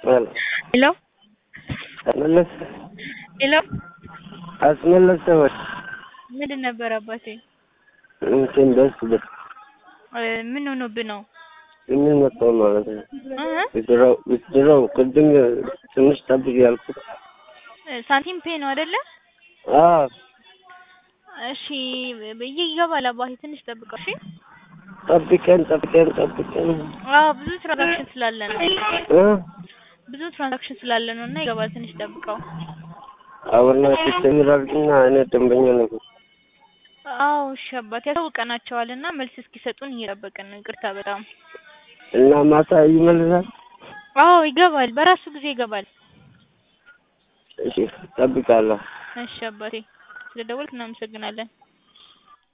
ሄሎ አስመለስ ሄሎ አስመለሰ ወይ ምንድን ነበር አባቴ? እንትን ደስ ብል እ ምን ሆኖብህ ነው? ምን መጣው ማለት ነው። እ ብድረው ብድረው ቅድም ትንሽ ጠብቅ ያልኩት ሳንቲም ፔ ነው አይደለ? አዎ እሺ ይገባል አባቴ ትንሽ ጠብቀው እሺ። ጠብቀን ጠብቀን ጠብቀን አዎ ብዙ ትራንዛክሽን ስላለ ነው እ ብዙ ትራንዛክሽን ስላለ ነው እና ይገባል ትንሽ ጠብቀው። አሁን ትስተምራልና እኔ ደንበኛ ነኝ። አዎ እሺ አባቴ ያሳውቀናቸዋል እና መልስ እስኪሰጡን እየጠበቅን ነው። ይቅርታ በጣም እና ማታ ይመልሳል። አዎ ይገባል፣ በራሱ ጊዜ ይገባል። እሺ ጠብቃለሁ። እሺ አባቴ ስለደወልክ እናመሰግናለን።